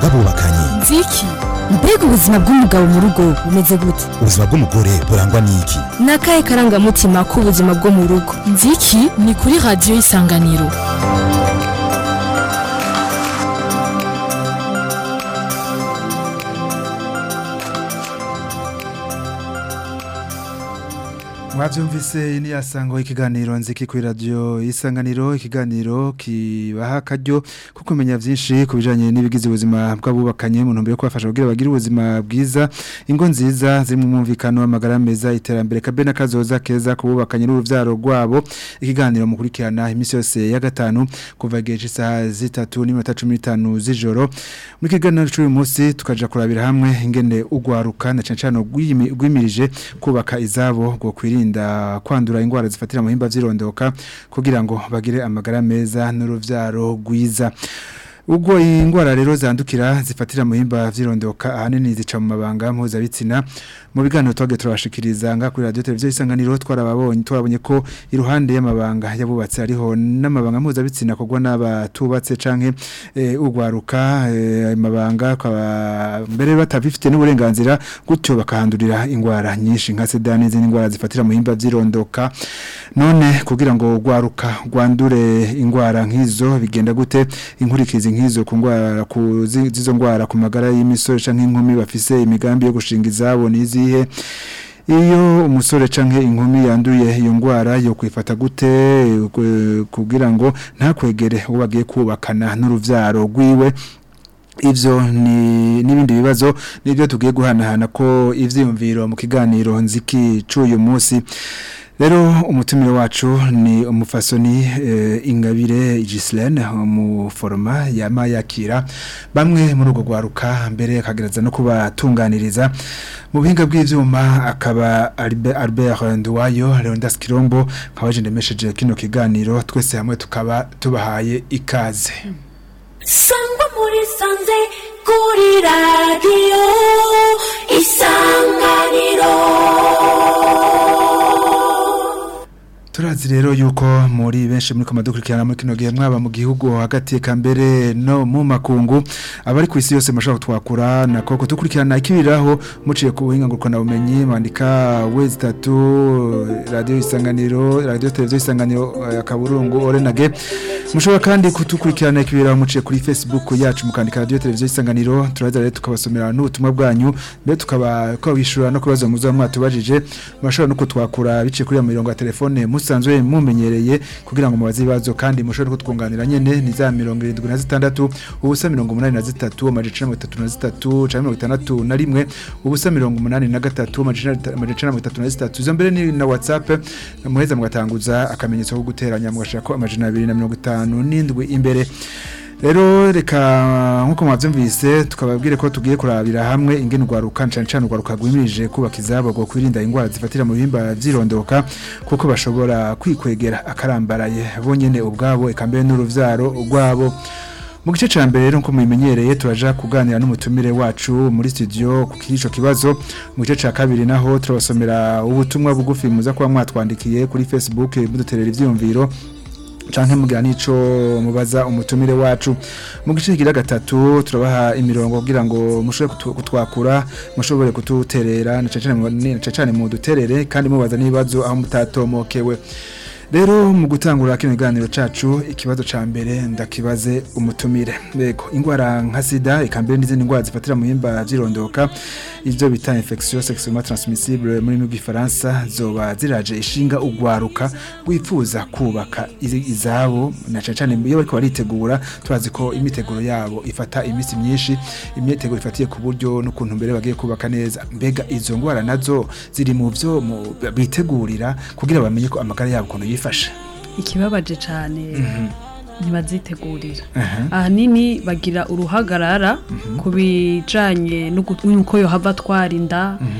bw'abubakanye nziki mbega ubuzima bw'umugabo mu rugo bumeze gute ubuzima bw'umugore burangwa n'iki ni akahe karangamutima k'ubuzima bwo mu rugo nziki ni kuri radiyo y'isanganiro mwabyumvise ni yasango ikiganiro nziki kuri radio isanganiro ikiganiro kibaha akaryo ko kumenya byinshi ku bijanye n'ibigize ubuzima bw'abubakanye mu ntumbero yo kubafasha kugira bagire ubuzima bwiza ingo nziza ziri mu mwumvikano w'amagara meza iterambere kabe n'akazoza keza kububakanye n'uruvyaro rwabo ikiganiro mukurikirana iminsi yose ya gatanu kuva igihe cy'isaha zitatu n'iminota cumi n'itanu z'ijoro muri kiganiro cy'uyu munsi tukaja kurabira hamwe ingene ugwaruka na cane cane rwimirije kubaka izabo ngo kwirinda kwirinda kwandura ingwara zifatira mu himba vyirondoka kugira ngo bagire amagara meza n'uruvyaro rwiza ubwo ingwara rero zandukira zifatira mu himba vyirondoka ahanini zica mu mabanga mpuzabitsina mu biganiro twage turabashikiriza nga kuri radio televiziyo isanganiro twarababonye twabonye ko iruhande y'amabanga yabubatse ariho n'amabanga mpuzabitsina kogwa n'abatubatse canke e, ugwaruka e, amabanga mbere batafite n'uburenganzira gutyo bakahandurira ingwara nyinshi nka sida n'izindi ngwara zifatira mu himba vyirondoka none kugira ngo ugwaruka gwandure ingwara nk'izo bigenda gute inkurikizi nk'izo ku ngwara ku zizo ngwara ku magara y'imisore canke inkumi bafise imigambi yo gushinga izabo nizihe iyo umusore canke inkumi yanduye iyo ngwara yo kwifata gute kugira ngo ntakwegere uwo bagiye kubakana n'uruvyaro rwiwe ivyo ni nibindi bibazo nibyo tugiye guhanahana ko ivyiyumviro mu kiganiro nziki c'uyu munsi Rero umutumire wacu ni umufasoni e, ingabire Gislaine umuforoma yama yakira bamwe muri ugo gwaruka mbere akagereza no kubatunganiriza mu bihinga bw'ivyuma akaba Albert, Albert Nduwayo Leondas Kirombo kawaje ndemesheje kino kiganiro twese hamwe tukaba tubahaye ikaze Sangwa muri sanze kuri radio isanganiro Turazi rero yuko muri benshi muri komadukurikirana muri kino gihe mwaba mu gihugu hagati ka mbere no mu makungu abari ku isi yose mashaka twakura nako kutukurikirana ikibiraho muciye ku buhinga ngurukana bumenyi mandika wezi 3 radio isanganiro radio televiziyo isanganiro uh, kaburungu orenage mushobora kandi kutukurikirana ikibiraho muciye kuri Facebook yacu mukandika radio televiziyo isanganiro turaza rero tukabasomera n'ubutumwa bwanyu mbere tukaba kwabishura no kubaza muzo mwatubajije mashobora no kutwakura biciye kuri ya mirongo ya telefone musanzwe mumenyereye kugira ngo mubaze ibibazo kandi mushobore kutwunganira nyene ni za 76 ubusa 83 amajana 33 canke 61 ubusa 83 amajana 33 izo mbere ni na WhatsApp muheza mugatanguza akamenyetso ko guteranya mugashaka amajana 257 imbere Rero reka nkuko mwavyumvise tukababwire ko tugiye kurabira hamwe ingene ugwaruka cyane cyane ugwaruka gwimirije kubaka izabo go kwirinda ingwara zifatira mu bihimba vyirondoka kuko bashobora kwikwegera akarambaraye bonyene ubwabo ekambere n'uruvyaro rwabo mu gice ca mbere rero nko mubimenyereye turaja kuganira n'umutumire wacu muri studio ku kico kibazo mu gice ca kabiri naho turabasomera ubutumwa bugufi muza kuba mwatwandikiye kuri Facebook muduterera ivyumviro canke mugira nico mubaza umutumire wacu mu gice kigira gatatu turabaha imirongo kugira ngo mushobore kutwakura mushobore kututerera na cane mu duterere kandi mubaza n'ibibazo aho mutatomokewe rero mu gutangura kino kiganiro cacu ikibazo ca mbere ndakibaze umutumire bego ingwara nka sida ikambere n'izindi ngwara zifatira mu himba vyirondoka ivyo bita infection sexuellement transmissible muri mu gifaransa zoba ziraje ishinga ugwaruka gwifuza kubaka izabo na cane iyo bariko baritegura turazi ko imiteguro yabo ifata imisi myinshi imyiteguro ifatiye ku buryo n'ukuntu mbere bagiye kubaka neza mbega izo ngwara nazo ziri mu vyo bitegurira kugira bamenye ko amagara yabo ukuntu yifashe ikibabaje cyane ntibazitegurira ahanini bagira uruhagarara ku bijyanye n'uko yohava atwara inda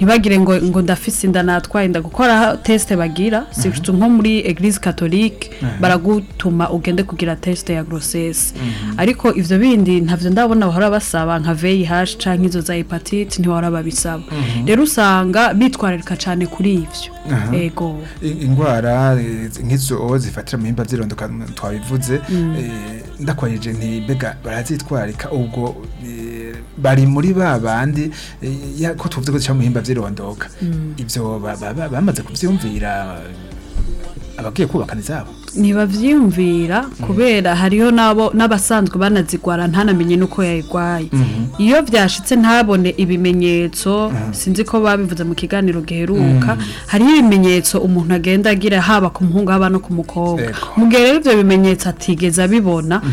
ntibagire ngo ngo ndafise inda natwaye inda gukora test bagira surtout nko muri eglise catholique baragutuma ugende kugira test ya grossesse ariko ivyo bindi ntavyo ndabona bahora basaba nka VIH canke izo za hepatite ntibahora babisaba rero usanga bitwararika cane kuri ivyo ego I- ingwara eh, nk'izo zifatira mu himba vyirondoka twabivuze eh, ndakwayeje nti mbega barazitwarika ubwo eh, bari muri ba bandi eh, ya- ko tuvuze ko zica mu himba vyirondoka ivyo ba- ba- ba- bamaze kuvyumvira abagiye kubakana izabo ntibavyiyumvira kubera hariho nabo n'abasanzwe banazigwara ntanamenye nuko yayigwaye iyo vyashitse ntabone ibimenyetso sinzi ko babivuze mu kiganiro giheruka hariho ibimenyetso umuntu agenda agira haba ku muhungu haba no ku mukobwa Ego. mu gihe rero ivyo bimenyetso atigeze abibona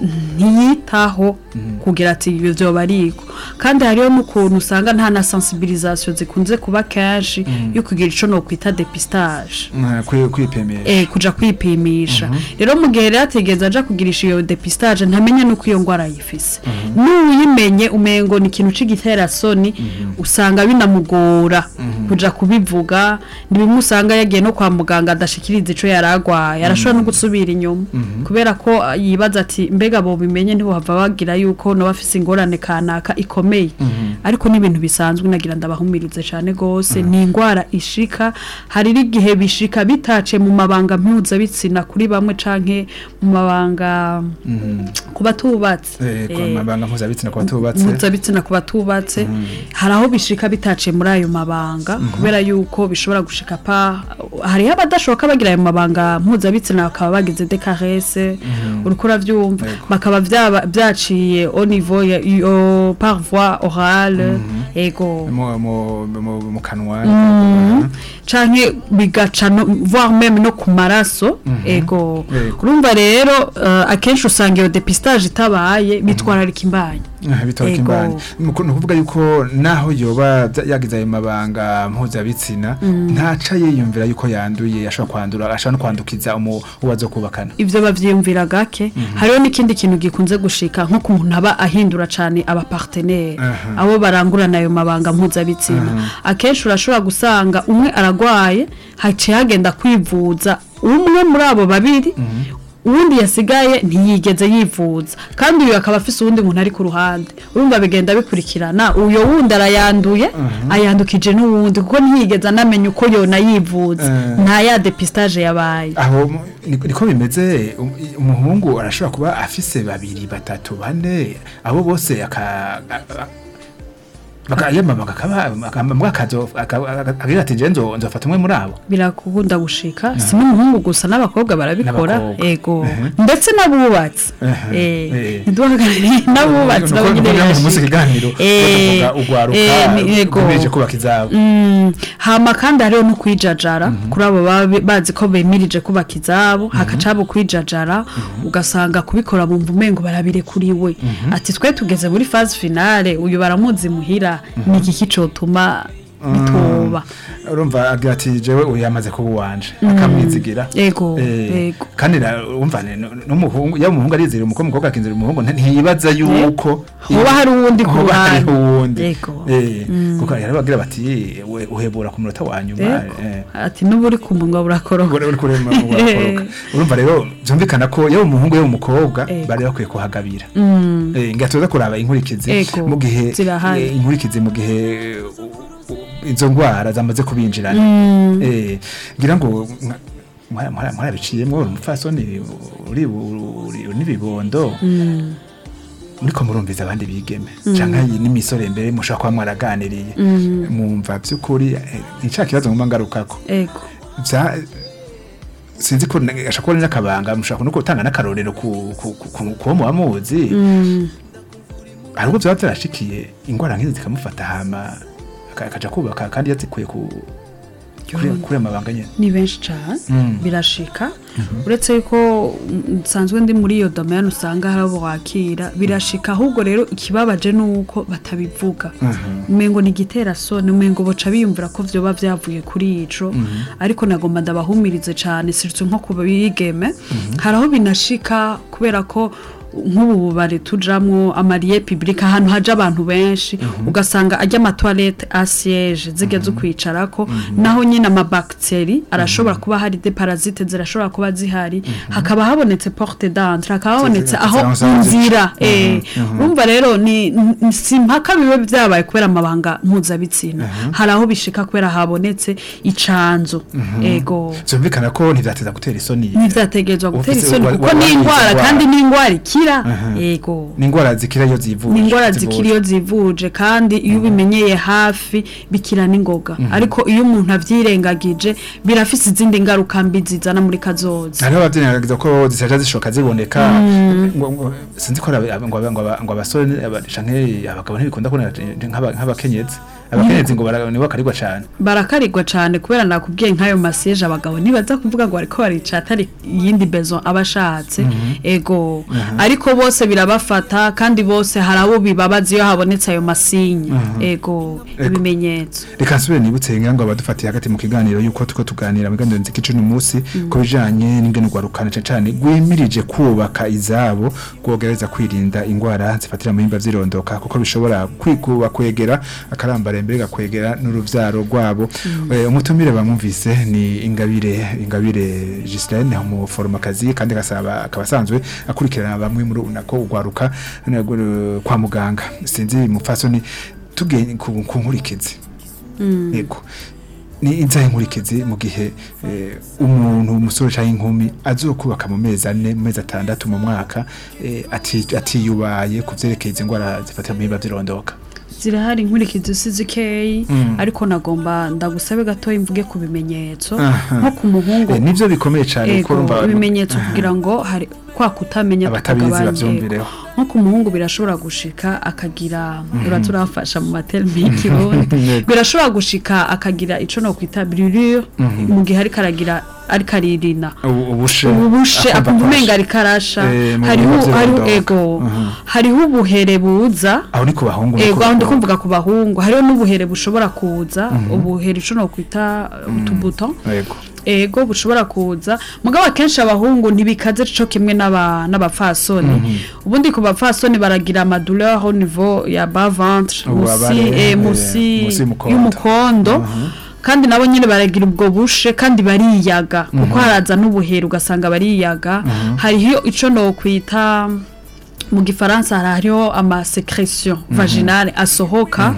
ntiyitaho kugira ati ibyo vyoba ariko kandi hariho n'ukuntu usanga nta na sensibilisation zikunze kuba kenshi yo kugira ico nokwita depistage Mm, kwi- kwipimisha eh kuja kwipimisha rero mu gihe rero atigeze aja kugirisha iyo depistage ntamenye nuko iyo ngwara yifise n'uyimenye umengo ni ikintu c'igiterasoni usanga binamugora kuja kubivuga ni bimwe usanga yagiye no kwa muganga adashikiriza ico yaragwaye arashobora no gusubira inyuma kubera ko ah, yibaza ati mbega bo bimenye ntibohava bagira yuko no bafise ingorane kanaka ikomeye ariko ni ibintu bisanzwe nagira ndabahumirize cane gose ni ingwara ishika hari n'igihe bishika bitace mu mabanga mpuzabitsina kuri bamwe canke mu mabanga ku batubatse Eh, ku Eh, mabanga mpuzabitsina ku batubatse mpuzabitsina ku batubatse hari aho bishika bitace muri ayo mabanga kubera yuko bishobora gushika pa hariho abadashoboka bagira ayo mabanga mpuzabitsina bakaba bagize dekarese uriko uravyumva Yego. bakaba vyaba- vyaciye au niveau ya yo- par voie orale ego mu- mu- mu mu kanwa canke bigaca no voire même no ku maraso ego Yego. urumva rero uh, akenshi usanga iyo depistage itabaye bitwararika imbanyi bitoroka Ego. imbanyi ni ukuvuga yuko naho yoba bya- yagize ayo mabanga mpuzabitsina ntaca yiyumvira yuko yanduye ashobora kwandura ashobora no kwandukiza umu- uwo azokubakana ivyo bavyiyumvira gake hariho n'ikindi kintu gikunze gushika nko ku muntu aba ahindura cane aba partenaire Aha. abo barangurana ayo mabanga mpuzabitsina akenshi urashobora gusanga umwe aragwaye haciye hagenda kwivuza umwe muri abo babiri uwundi yasigaye ntiyigeze yivuza kandi uyu akaba afise uwundi muntu ari ku ruhande urumva bigenda bikurikirana uyo wundi arayanduye ayandukije n'uwundi kuko ntiyigeze anamenya uko yona yivuza Eh. nta ya depistage yabaye aho mu- ni- niko bimeze um- umuhungu arashobora kuba afise babiri batatu bane abo bose aka bakayamamaga akaba akazo agira ati je nzo nzofata umwe muri abo birakunda gushika si n'umuhungu gusa n'abakobwa barabikora N'abakobwa. ego Ehe. ndetse n'abubatsi Ehe. Eh, Eh. ntiduhagarariye n'abubatsi Nuko- nabo nyine nuko uyu munsi birashika. ikiganiro Eh, tuvuga ugwaruka eh, ni- ego. rwimirije kubaka izabo Mm, hama kandi hariho no kwijajara kuri abo baba bi- bazi ko bemirije kubaka izabo hakaca haba kwijajara ugasanga kubikora bumva umengo barabirekuriwe ati twe tugeze muri phase finale uyu baramuzi muhira ni iki kicotuma bitoba urumva agira ati jewe uyu yamaze kuba uwanje akamwizigira Ego, Eh, ego. kandi na- urumva ni- nu- n'umuhungu yaba umuhungu arizira umukobwa umukobwa akinzira umuhungu nta- ntiyibaza yuko hoba hari uwundi ku hoba hariho ruhande. uwundi Ego. Eh, kuko rero bagira bati we uhebura ku munota wa nyuma Ego. eh. ati n'ubu uri ku munwa burakoroka Uri- uri kurema mu bakoroka. urumva rero byumvikana ko yaba umuhungu yaba umukobwa Ego. bari bakwiye kuhagabira Eh, nga tuza kuraba inkurikizi Ego, mu gihe zirahari. eh, inkurikizi mu gihe uh, uh, izo ndwara zamaze kubinjirana eh ngira ngo mwa- mwa- mwa- mwarabiciyemwo uri umupfasoni uri uri- uri n'ibibondo muriko murumviza abandi bigeme canke iyi n'imisore mbere mushobora kuba mwaraganiriye mwumva by'ukuri eh, ni ca kibazo nguma ngarukako ego bya sinzi ko ashaka kubona n'akabanga mushaka no gutanga n'akarorero ku ku ku ku- kuwo muba muzi hari ubwo byaba byarashikiye ingwara nk'izi zikamufata hama aka- akaja kubaka kandi yazikuye ku kuri kuri ayo mabanga nyene ni benshi cyane Mm. birashika uretse yuko mm, nsanzwe ndi muri iyo domaine usanga hari abo wakira birashika ahubwo rero ikibabaje ni uko batabivuga umengo ni igiterasoni umengo boca biyumvira ko vyoba vyavuye kuri ico ariko nagomba ndabahumirize cyane sirtu nko ku bigeme hari aho binashika kubera ko nk'ubu bubare tujamwo amariye public ahantu haje abantu benshi ugasanga ajya amatoilette asiège zigeze ukwicarako naho nyine amabacteri arashobora kuba hari de parasite zirashobora kuba zihari hakaba habonetse porte d'entrée hakaba habonetse aho Zira- zira- inzira eh urumva rero ni ni- si mpaka bibe byabaye kubera amabanga mpuzabitsina hari aho bishika kubera habonetse icanzo ego byumvikana ko ntibyateza gutera isoni ntivyategerezwa gutera Ufise- isoni wa- kuko wa- ni wagize indwara indwara. kandi ni indwara ikira yego ni indwara zikira iyo zivuje ni indwara zikiri iyo zivuje kandi iyo ubimenyeye hafi bikira n'ingoga ariko iyo umuntu avyirengagije birafise izindi ngaruka mbi zizana muri kazoza hariho abavyeyi ko zisaja zishoka ziboneka ngo- ngo- sinzi ko ari aba- ngo aba- ngo aba- ngo abasore aba- canke abagabo ntibikunda kubona nk'aba- nk'abakenyezi abakenyezi ngo bara- nibo bakarigwa cane barakarigwa cyane kubera nakubwiye nk'ayo masiyeje abagabo ntibaza kuvuga ngo ariko barica atari iyindi bezo aba ashatse ego ariko bose birabafata kandi bose hari abo bibabaza iyo habonetse ayo masinya ego ibimenyetso reka nsubire nibutse ngira ngo abadufatiye hagati mu kiganiro yuko tuko tuganira mu kiganiro nziki cumi umunsi ku bijanye n'ingene urwarukana cane cane rwimirije kubaka izabo rwogereza kwirinda ingwara zifatira mu himba vyirondoka kuko bishobora kwikuba kwegera akarambara mbere gakwegera n'uruvyaro rwabo Eh, umutumire bamwumvise ni ingabire ingabire Gislaine umuforomakazi kandi gasaba akaba asanzwe akurikirana bamwe muri unako ugwaruka eh, kwa muganga sinzi mupfasoni tugenye ku ku nkurikizi yego ni inzahe nkurikizi mu gihe eh, umuntu umusore cyangwa inkumi azokubaka mu mezi ane mu mezi atandatu mu mwaka eh, ati- atiyubaye ku vyerekeye izi ndwara zifatira mu bihimba vyirondoka zirahari inkurikizi sizikeyi Mm. ariko nagomba ndagusabe gatoya mvuge ku bimenyetso Aha. nko ku muhungu Eh, nivyo bikomeye cyane kuko ego urumva ibimenyetso kugira ngo hari kwa kutamenya Abatabizi tukagabanya, bavyumvireho. ego. nko ku muhungu birashobora gushika akagira uraturafasha mu materme y'ikirundi Yego. birashobora gushika akagira ico no kwita brûlure mu gihe ariko aragira ariko aririna ubu- ubushe ubushe akumva akumva kwashe. umenga ariko arasha Eh, mu hariho bihimba hariho vyirondoka. ego Mhm. hariho ubuhere buza aho ni ku bahungu ego niko- aho ndikumvuga ku bahungu hariho n'ubuhere bushobora kuza ubuhere ico no kwita utubuto yego ego bushobora kuza mugabo akenshi abahungu ntibikaze co kimwe n'aba n'abapfasoni ubundi ku bapfasoni baragira amaduleur au niveau ya bas ventre Ububabare, musi eh, eh, musi musi y'umukondo. y'umukondo kandi nabo nyine baragira ubwo bushe kandi bariyaga kuko haraza n'ubuheri ugasanga bariyaga hariho ico no kwita mu gifaransa hariho ama secretion vaginale asohoka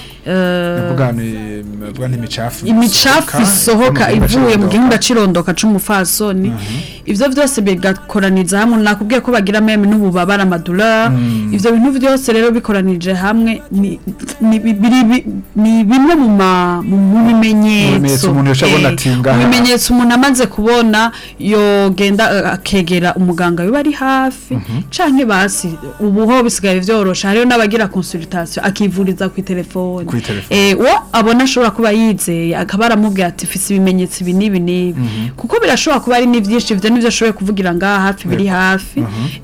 eh, Vuga ni vuga ni imicafu imicafu isohoka ivuye mu gihimba cirondoka c'umufasoni ivyo vyose bigakoraniza hamwe nakubwiye ko bagira meme n'ububabara amaduleur ivyo bintu vyose rero bikoranije hamwe ni ni bi- biri bi- ni bimwe mu ma- mu mu Mu bimenyetso bimenyetso umuntu yoca abona Eh, ati mu ngaha- bimenyetso umuntu amaze kubona yogenda eh, akegera umuganga biba ari hafi canke basi ubu ho bisigaye vyorosha hariho n'abagira consultation akivuriza ku telefone Kwi telefone. eh uwo abona ashobora kuba yizeye akaba aramubwira ati fise ibimenyetso ibi n'ibi n'ibi kuko birashobora kuba ari n'ivyinshi ivyo nivyo ashoboye kuvugira ngaha hafi biri hafi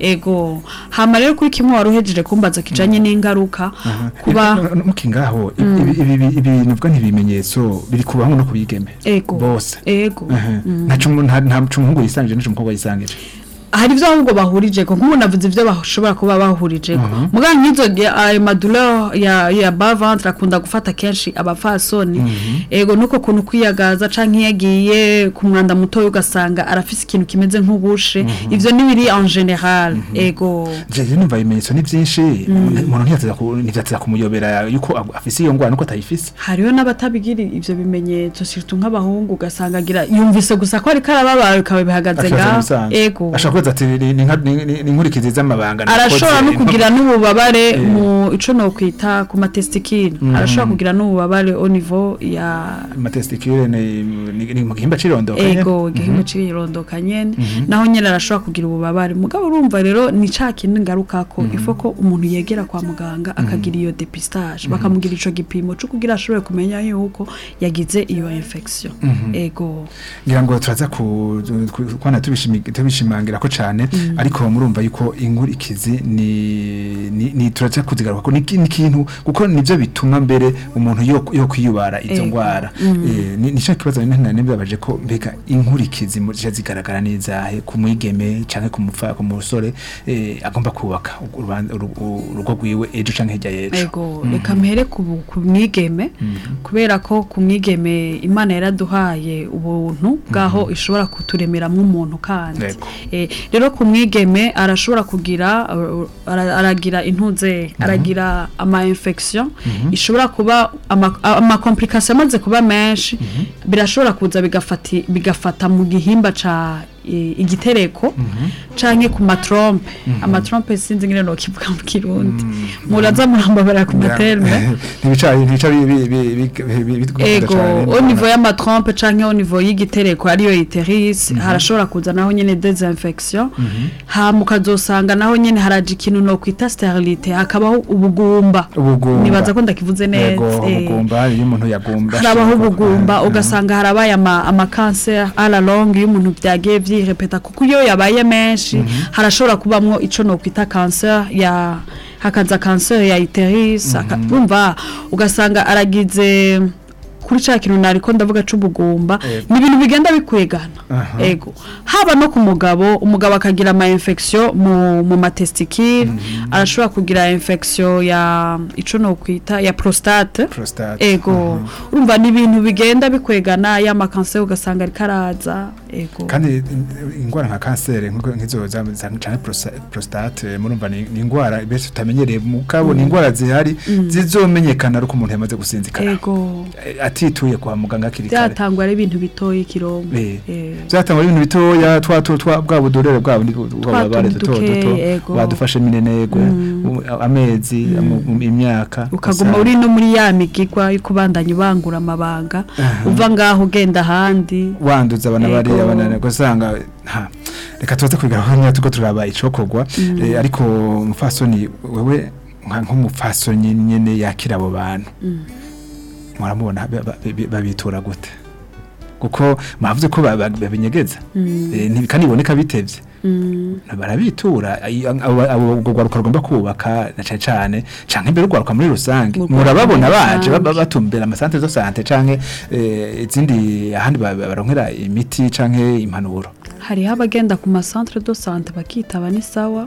ego hama rero kuri kimwe wari uhejeje kumbaza kijanye n'ingaruka kuba muki ngaho ibi ibi ibi- ibi nuvuga ntibimenyetso biri ku bahungu no ku bigeme ego bose ego nta cumu- nta nta umuhungu yisangije n'icyo umukobwa yisangije hari ibyo ahubwo bahurije ko nk'ubu navuze ibyo bashobora kuba bahurije ko muganga nk'izo gihe ayo maduleur ya ya bas ventre akunda gufata kenshi abafasoni ego nuko kuntu kwiyagaza canke iyo agiye ku mwanda muto ugasanga arafise ikintu kimeze nk'ubushe ivyo ni biri en general ego jeje numva ibimenyetso ni byinshi umuntu ntiyateza ku- ntivyateza kumuyobera yuko ag- afise iyo ngwara nuko atayifise hariho n'abatabigira ivyo bimenyetso surtout nk'abahungu ugasanga agira yumvise gusa ko ariko arababara bikaba bihagaze Akibaza ngaho ibisanzwe. ego ashobora kubaza ati ni- ni nka- ni- ni- ni inkurikizi z'amabanga arashobora no nakoze. kugira n'ububabare mu ico no kwita ku matestikile arashobora kugira n'ububabare au niveau ya amatestikire ni ni- ni mu gihimba cirondoka nyene. ego igihimba c'irondoka nyene naho nyene arashobora kugira ububabare mugabo urumva rero ni ca kintu ngaruka ko ifo ko umuntu yegera kwa muganga akagira iyo depistage bakamugira ico gipimo co kugira ashobore kumenya yuko yagize iyo infection ego ngira ngo turaza ku ku- kwana tubishimi- tubishimangira ko cyane ariko murumva yuko inkurikizi ni ni, ni turaza kuzigaruka ko ni iki- ni ikintu kuko nivyo bituma mbere umuntu yo yo kwiyubara izo Ego. ngwara eh ni nico kibazo nene nembabaje ko mbega inkurikizi mu zije zigaragara neza he ku mwigeme canke ku mupfa ku musore eh agomba kubaka uruban- uru- urugo rwiwe ejo canke hirya y'ejo ego reka mpere ku bu- ku mwigeme kubera ko ku mwigeme imana yaraduhaye ubuntu bwaho ishobora kuturemeramo umuntu kandi Yego. Eh, rero ku mwigeme arashobora kugira uh, ara- aragira intuze aragira ama infection ishobora kuba ama, ama complication amaze kuba menshi birashobora kuza bigafati bigafata mu gihimba ca i- igitereko canke ku matrompe amatrompe sinzi ngene no kivuga mu kirundi muraza murambabara ku materme ntibica ntibica bi- bi- bi- bi- bi- bi- bigukunda ego cane. au niveau y'amatrompe canke au niveau y'igitereko ariyo iteris harashobora kuza naho nyene desinfection hama ukazosanga naho nyene haraje ikintu no kwita sterilite hakabaho ubugumba ubugumba nibaza ko ndakivuze yego neza eh. ubugumba iyo umuntu yagumba harabaho ubugumba ugasanga harabaye ama, ama cancer à la longue iyo umuntu byagiye vyirepeta kuko iyo yabaye menshi harashobora kubamwo ico no kwita cancer ya hakaza cancer ya iteris aka- urumva ugasanga aragize kuri ca kintu nariko ndavuga c'ubugumba Ego. ni ibintu bigenda bikwegana Aha. ego haba no ku mugabo umugabo akagira ama infection mu, mu matestikile arashobora kugira infection ya ico no kwita ya prostate prostate ego urumva ni ibintu bigenda bikwegana ya makanser ugasanga ariko araza ego kandi in- ingwara nka kanseri nkuko nkizo za za- canke prosa- prostate murumva ni ni ingwara bese tutamenyereye mugabo ni ingwara zihari zizomenyekana ari uko umuntu yamaze gusinzikara ego Eh, atituye kwa muganga akiri kare byatangwa ari ibintu bitoya ikirombo Eh, Eh. byatangwa ibintu bitoya twa twa twa bwa budorere bwabo ni bwabare tuntu duto dukeyi, duto ego. badufashe minenegwe u- amezi amu- imyaka ukaguma usanga- uri no muri ya migigwa yo kubandanya ubangura amabanga uva ngaho ugenda ahandi wanduza abana Ego. bari abana gusanga ha reka tuze kubigaho nya tuko turaba icokogwa eh, ariko umufasoni wewe nka nk'umufasoni nyene yakira abo bantu muramubona ba- ba- ba- babitura gute kuko mwavuze ko ba- ba- babinyegeza Eh, nti- kandi biboneka bitevye barabitura ay- abo abo urwo rwaruka rugomba kubaka na cane cane canke mbere urwaruka muri rusange Urwaruka murababona muri baje rusange. ba- batumbera amasantere de sante canke eh, izindi ahandi ba- ba- baronkera imiti canke impanuro hariho abagenda ku masantere do sante bakitaba ni sawa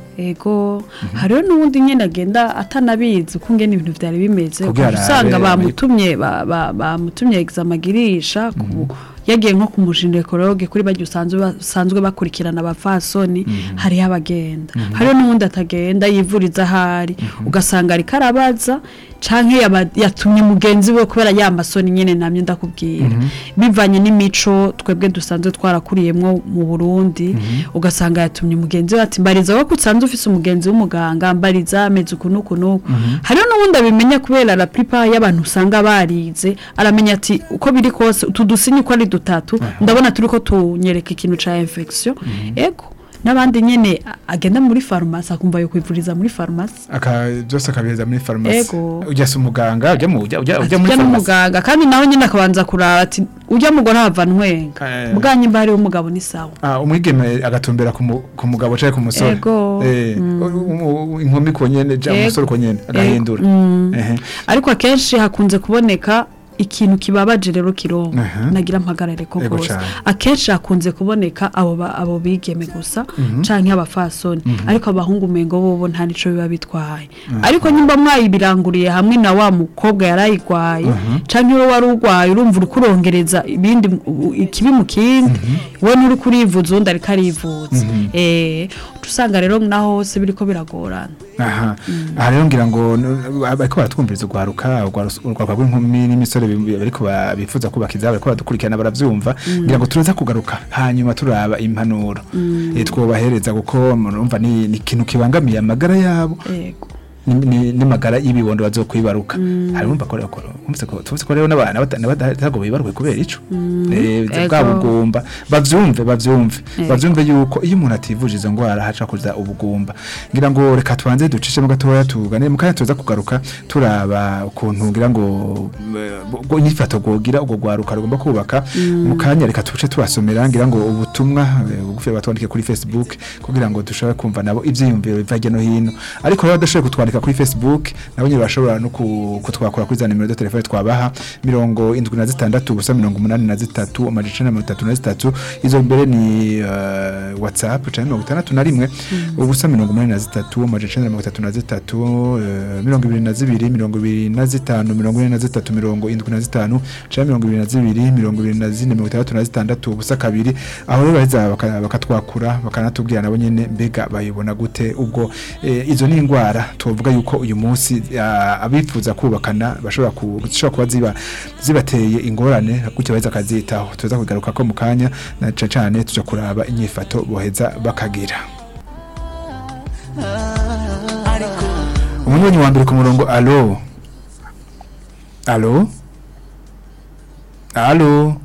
ego hariho n'uwundi nyine agenda atanabizi uko ngene ibintu byari bimeze Kugira ukaba usanga arabe- bamutumye ba- ba- bamutumye examen agirisha ku- yagiye nko ku mujinekorologe kuri bajya usanzwe basanzwe bakurikirana abafasoni hariho abagenda hariho n'uwundi atagenda yivuriza ahari ugasanga ariko arabaza canke yaba- yatumye mugenzi we kubera ya masoni nyene namye ndakubwira bivanye n'imico twebwe dusanzwe twarakuriyemwo mu Burundi ugasanga yatumye mugenzi we ati mbariza wowe ko usanzwe ufise umugenzi w'umuganga mbariza ameze uku n'uku n'uku hariho n'ubundi abimenya kubera la plupart y'abantu usanga barize aramenya ati uko biri kose utu dusinye uko ari dutatu ndabona turiko tunyereka ikintu ca infection ego n'abandi nyene a- agenda muri farumasi akumva yo kwivuriza muri farumasi aka byose akabiheza muri farumasi Ego. ujya se umuganga ujya mu ujya ujya ujya muri ujya farumasi n'umuganga kandi nawe nyine akabanza kuraba ati ujya mugore hava ntwenga Eh. bwanyu mba hariho umugabo ni sawa Ah, umwigeme agatumbera ku mu- ku mugabo canke ku musore Ego. eh u- u- inkumi ko nyene ja Ego. umusore ko nyene agahindura ehe ariko akenshi hakunze kuboneka ikintu kibabaje rero kirongo Aha. nagira mpagarare ko Ego rwose cane. akenshi hakunze kuboneka abo ba- abo bigeme gusa canke abafasoni ariko abahungu umengo bobo nta nico biba bitwaye ariko nyimba mwayibiranguriye hamwe na wa mukobwa yarayigwaye canke wowe wari urwaye urumva uri kurongereza ibindi mu- u- ikibi mu kindi we nturi kurivuza undi ariko arivuza eh uca usanga rero naho hose biriko biragorana aha aha rero ngira ngo n- bariko baratwumviriza urwaruka urwaruka urwaruka rw'inkumi n'imisore bi- bariko ba- bifuza kubaka izabo bariko baradukurikirana baravyumva ngira ngo turaza kugaruka hanyuma turaba impanuro Eh, twobahereza kuko murumva ni ni ikintu kibangamiye amagara yabo yego ni- ni- n'amagara y'ibibondo bazokwibaruka hari urumva ko ko umvise ko tuvuse ko rero n'abana bata- n'abatago bibaruwe kubera ico eh ego. bwa bugumba bavyumve bavyumve Ego. bavyumve yuko iyo umuntu ativuje izo ngwara haca kuza ubugumba ngira ngo reka tubanze ducishemo gatoya tugane mu kanya tuza kugaruka turaba ukuntu ngira ngo ngo inyifato gogira ubwo gwaruka rugomba kubaka mu kanya reka tuce tubasomera ngira ngo ubutumwa eh, bugufi batwandike kuri Facebook kugira ngo dushobore kumva nabo ivyiyumviro biva hirya no hino ariko rero badashoboye kutwandika kuri Facebook nabo nyine bashobora no ku- kutwakura kuri za nimero de telefone twabaha mirongo indwi na zitandatu ubusa mirongo umunani na zitatu amajana icenda na mirongo itatu na zitatu izo mbere ni uh, whatsapp canke mirongo itandatu na rimwe ubusa mirongo umunani na zitatu amajana icenda na mirongo itatu na zitatu eh, mirongo ibiri na zibiri mirongo ibiri na zitanu mirongo ine na zitatu mirongo indwi na zitanu canke mirongo ibiri na zibiri mirongo ibiri na zine mirongo itandatu na zitandatu ubusa kabiri aho rero baheza baka- bakatwakura bakanatubwira nabo nyene mbega bayibona gute ubwo eh, izo ni ingwara tuvuga yuko uyu munsi ah, abifuza kubakana bashobora ku- zishobora kuba ziba zibateye ingorane gutyo baheza akazitaho tuza kugaruka ko mu kanya na cane cane tuja kuraba inyifato boheza bakagira umunywanyi wa mbere ku murongo alo alo alo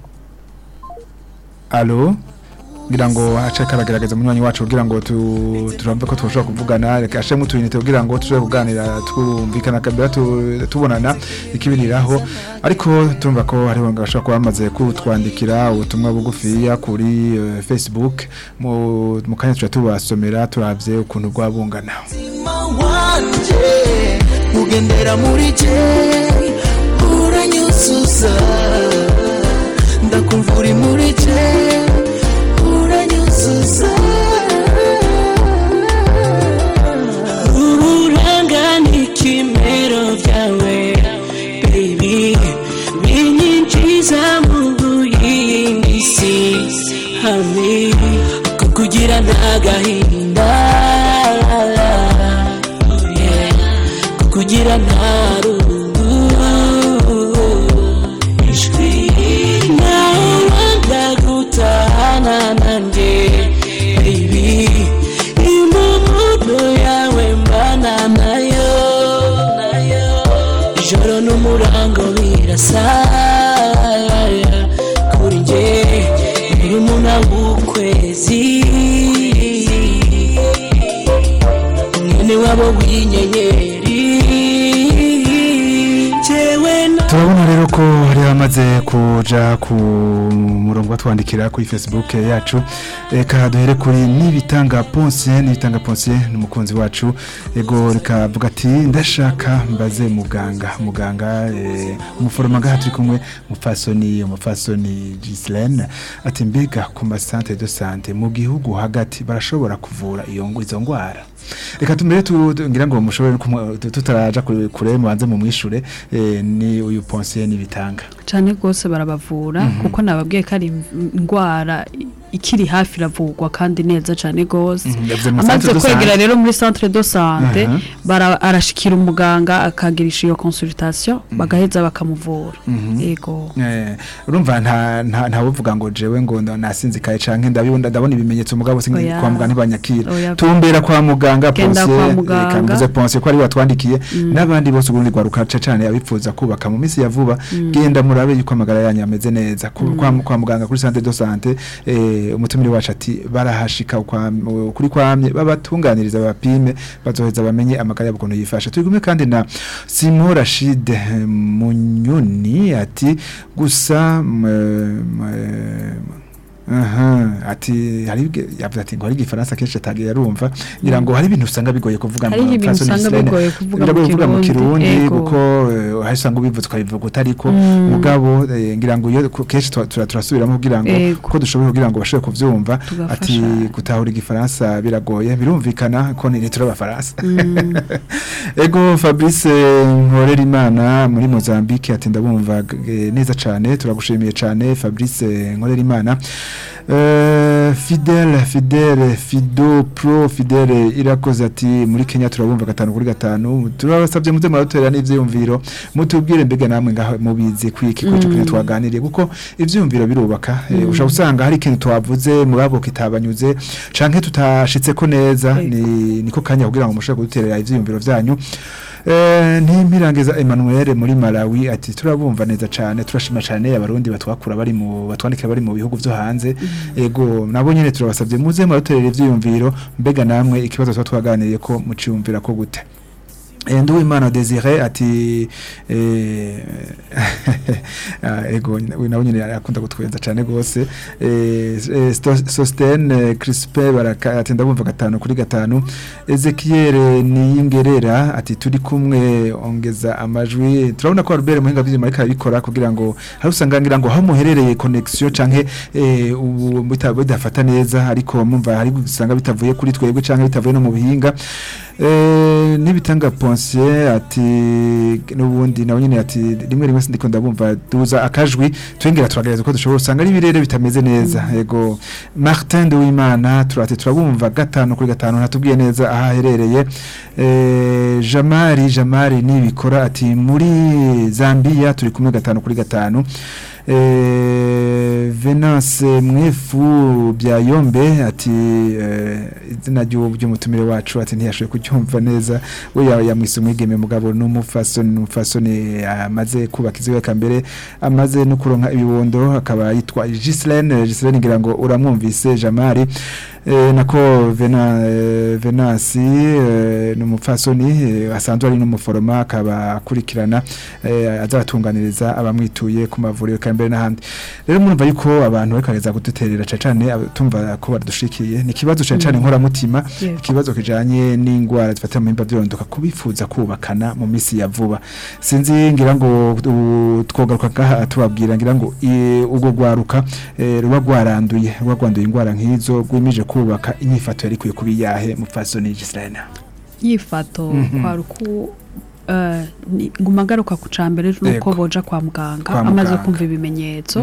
alo ngira ngo ace karagerageza umunywanyi wacu kugira ngo tu- turamve ko twoshobora kuvugana reka ashemwe utuyinite kugira ngo tushobore kuganira twumvikana kabira tu- tubonana ikibiriraho ariko turumva ko hariho ngo bashobora kuba bamaze kutwandikira ubutumwa bugufiya kuri eh, Facebook mu mu kanya tuja tubasomera turavye ukuntu bwabungana umutima wanje ugendera muri je uranyuzuza ndakumva uri muri je uranyuzuza ururanga n'ikimero byawe baby binyinjiza mu yindi si hamwe kukugira ntagahinda yeah. kukugira nta rungu ijwi nawe wanga gutahana nanjye baby impumuno yawe mbana nayo nayo ijoro n'umurango birasa kuri njye murumuna w'ukwezi mwene wabo w'inyenyeri jewe na turabona rero ko hari hamaze kuja ku murongo batwandikira kuri Facebook yacu reka duhere kuri nibitanga Ponce nibitanga Ponce n'umukunzi wacu ego rikavuga ati ndashaka mbaze muganga muganga eh, umuforoma ngaha turi kumwe mufasoni umufasoni Gislaine ati mbega ku ma centre de santé mu gihugu hagati barashobora kuvura iyo ngo izo ngwara reka tumere tu- tu- ngira ngo mushobore kumwe- tu- tutaraja kure kure mubanze mu mwishure eh, ni uyu Ponce nibitanga cyane rwose barabavura kuko nababwiye ko ari indwara ikiri hafi iravurwa kandi neza cyane rwose Mhm, yavuze mu amaze centre de kwegera santé. rero muri centre de sante Aha. bara- arashikira umuganga akagirisha iyo consultation bagaheza bakamuvura yego Eh, urumva nta nta nta uvuga ngo jewe ngo ndo- nasinzikaye canke ndabibona ndabona ibimenyetso mugabo singi Oya. kwa muganga ntibanyakira Oya. tumbera kwa muganga Genda Ponce kwa eh, muganga. kamuze Ponce ko ari watwandikiye n'abandi bose ubundi gwaruka cane abifuza kubaka mu minsi ya vuba genda murabe yuko amagara yanyu ameze neza Ku- kwa, kwa muganga kuri centre de santé eh, umutumire wacu ati barahashika kwa kuri kwamye babatunganiriza babapime bazoheza bamenye amagara yabo ukuntu yifashe turi kumwe kandi na Simon Rashid eh, Munyoni ati gusa mm, eh, Aha, ati hari ibwe- yavuze ati ngo hari igifaransa kenshi atagiye yarumva ngira ngo hari ibintu usanga bigoye kuvuga Hariho ibintu façon usanga Gislaine. bigoye kuvuga Biragoye mu kuvuga mu Kirundi, kirundi ego. kuko eh, hari usanga ubivuze ukabivuga utariko mugabo eh, ngira ngo iyo ku- kenshi tura- tura- turasubiramo kugira ngo Ego. ko dushoboye kugira ngo bashobore kuvyumva Tugafasha. ati gutahura igifaransa biragoye birumvikana ko ni turi abafaransa ego Fabrice Nkorera Imana muri Mozambique ati ndabumva eh, neza cane turagushimiye cane Fabrice Nkorera Imana Uh, Fidel Fidel Fido Pro Fidel irakoze ati muri Kenya turabumva gatanu kuri gatanu turabasabye muze muratorera n'ivyiyumviro mutubwire mbega namwe ngaho mubizi kwiki ko cyo twaganiriye kuko ivyiyumviro birubaka eh, ushobora usanga hari ikintu twavuze murabo kitabanyuze canke tutashitse ko neza ni niko kanya kugira ngo mushobore kuduterera ivyiyumviro vyanyu Eh, ntimpirangiza Emmanuel muri Malawi ati turabumva neza cyane turashima cyane abarundi batwakura bari mu batwandikira bari mu bihugu byo hanze ego nabo nyene turabasabye muze muraterera ivyiyumviro mbega namwe ikibazo twa twaganiriye ko muciyumvira ko gute Eh, Nduwimana Desire ati eh, ah, ego we nawe nyine akunda gutwenza cyane gose eh, eh, Sto- Sostene Crispe baraka ati ndabumva gatanu kuri gatanu Ezekiel Niyingerera ati turi kumwe ongeza amajwi turabona ko Albert Muhinga by'imana ariko abikora kugira ngo hari usanga ngira ngo aho muherereye connection canke eh, ubu bita- bidafata neza ariko mumva hari usanga bitavuye kuri twebwe canke bitavuye no mu bihinga Eh, nibitanga Ponsier ati nubundi nawe nyine ati rimwe rimwe sindiko ndabumva duza akajwi twengera turagereza ko dushobora usanga ari birere bitameze neza yego Martin de Wimana turate turabumva gatanu kuri gatanu natubwiye neza aha aherereye eh, Jamari Jamari nibikora ati muri Zambia turi kumwe gatanu kuri gatanu eh, Venance mwefu bya yombe ati eh, izina ry'uwo ry'umutumire wacu ati ntiyashoboye kuryumva neza we ya- yamwise umwigeme mugabo n'umufasoni n'umufasoni amaze kubaka iziwe kambere amaze no kuronka ibibondo akaba yitwa Gislaine Gislaine ngira ngo uramwumvise Jamari eh, nako Vena eh, Venasi eh, n'umufasoni eh, asanzwe ari n'umuforoma akaba akurikirana eh, azatunganiriza abamwituye ku mavuriro kambere n'ahandi rero murumva yuko abantu bakareza guduterera cyane cyane aba- tumva ko badushikiye ni ikibazo cyane cyane nkoramutima Yego. ikibazo kijanye n'ingwara zifata mu mimba byirondoka kubifuza kubakana mu misi ya vuba sinzi ngira ngo u- twogaruka ngaha tubabwira ngira ngo i- ubwo gwaruka eh, ruba gwaranduye ruba gwanduye ingwara nk'izo gwimije kubaka inyifato yari kwiye kuba iyahe mupfasoni Gislaine yifato kwari uku eh, ni- nguma ngaruka ku cambere nuko Yego. boja kwa muganga Kwa amaze muganga. kumva ibimenyetso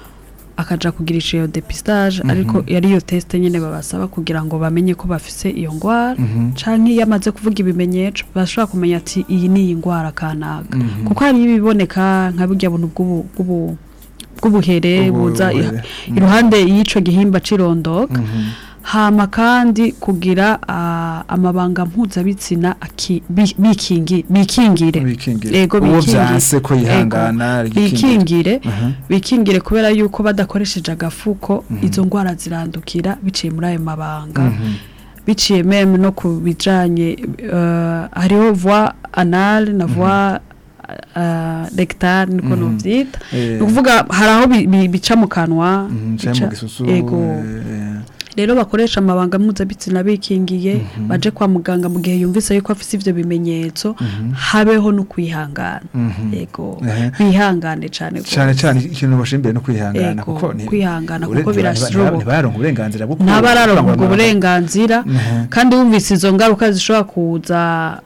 akaja kugirisha iyo depistage ariko yari iyo test nyene babasaba kugira ngo bamenye ko bafise iyo ngwara canke iyo amaze kuvuga ibimenyetso bashobora kumenya ati iyi ni iyi ngwara kanaka kuko hari ibiboneka nka burya buntu bw'ubu- bw'ubu- bw'ubuhere Ubu- buza i- ubuhere. iruhande y'ico gihimba cirondoka hama kandi kugira ah, amabanga mpuzabitsina aki- bi- bikingi- bikingire bikingire Yego, uwo bikingire. vyanse ko yihangana Yego, rigikingire. bikingire Aha. bikingire kubera yuko badakoresheje agafuko izo ngwara zirandukira biciye muri ayo mabanga biciye meme no ku bijanye eh, hariho voie anal na voie uh, rectal niko novyita Eh. ni ukuvuga hari aho bi- bi- bica mu kanwa Mhm, canke mu bica- gisusu yego eh, rero bakoresha amabanga mpuzabitsina bikingiye baje kwa muganga mu gihe yumvise yuko afise ivyo bimenyetso habeho no kwihangana yego Ehe. bihangane cane cyane gose. cyane ikintu bashimbire no kwihangana Yego, kuko ni kwihangana ure- kuko ntiba- birashoboka. ntibaronka uburenganzira bwo ntabararonka ubwo kurangura burenganzira Mhm. kandi wumvise izo ngaruka zishobora kuza